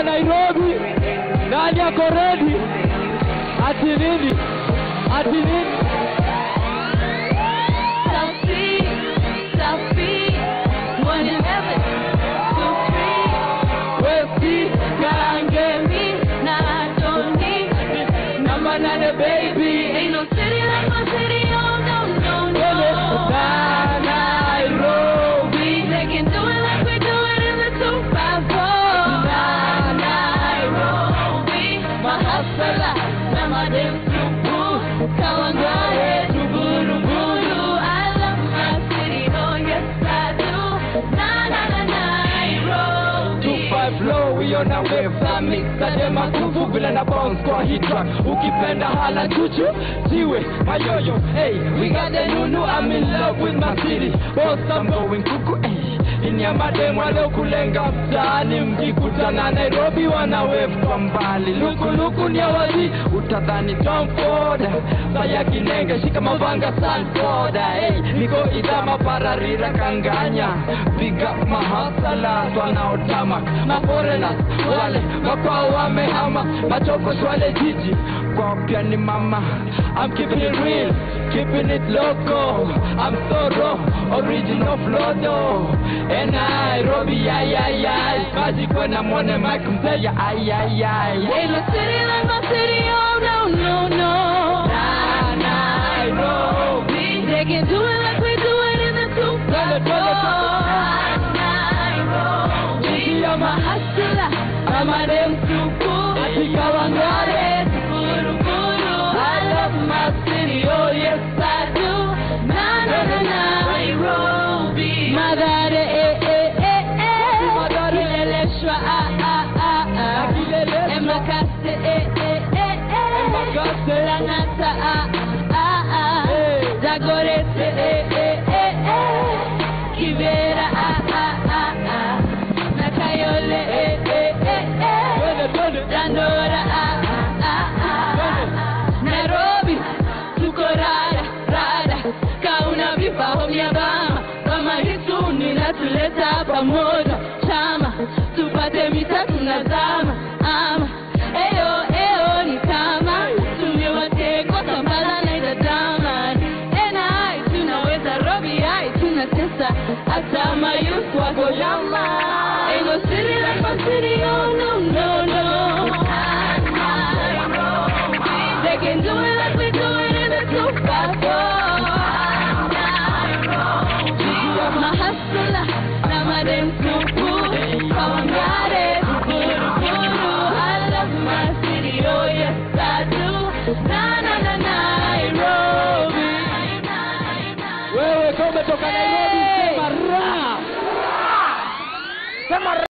wa Nairobi, nani ako ready? Ati nini? Ati nini? Selfie, selfie, one in heaven, two free. Westi Karange, Me, nah, I don't need. number nine baby. Ain't no city like my city, oh no, no, Twende no. na Nairobi. They can do it like we do it in the 254. Na Nairobi, my hustler, now my damn supu, Kawangare, Tuburu-buru. I love my city, oh yes I do. Na na na Nairobi. Two five low, we on a wave za mix Adema kuvu vile na bounce kwa hit track Ukipenda hala chuchu, jiwe, mayoyo Hey, we got the nunu, I'm in love with my city Boss, I'm going kuku, hey ini ya madem waliokulenga mtaani mkikutana Nairobi wana wave kwa mbali lukuluku ni awazi utadhani Tom Ford saya kinenge shika mavanga Sanford hey, niko idama pararira kanganya big up mahasala wanaotama maforena wale makwao wamehama machoko wale jiji kwao pia ni mama I'm keeping it real keeping it local I'm so raw original flow though and Nairobi ay ay ay maji kwena mwone Mike Mteja ay ay ay Ain't no city like my city, oh no, no, no. Na Nairobi They can do it like we do it in the Twende, twende, twende. Nairobi. I'm a hustler, I'm a damn supu. Atika Wangare. Buru, buru. I love my city, oh yes I do. Na na na Nairobi. Magare, eh eh eh eh. Magare. Kileleshwa, ah ah ah ah. Kileleshwa. Emakase, eh eh eh eh. Emakase. Lanata, ah ah ah. Hey. Zagorete, eh eh eh eh. Kibera, ah ah ah ah. Nakayole, eh eh eh eh. Twende twende Dandora, ah ah ah ah. Nairobi, tuko rada rada, kauna vipaho vya bama kama hitu ninatuleta pamoja, chama tupate mita tunazama ama eyo eyo ni kama tumewatekwa Kampala na Dodoma, NI tunaweza Robi ai tunatesa hata mayuth wako yama, ain't no city like my city, oh no no no. They can do it like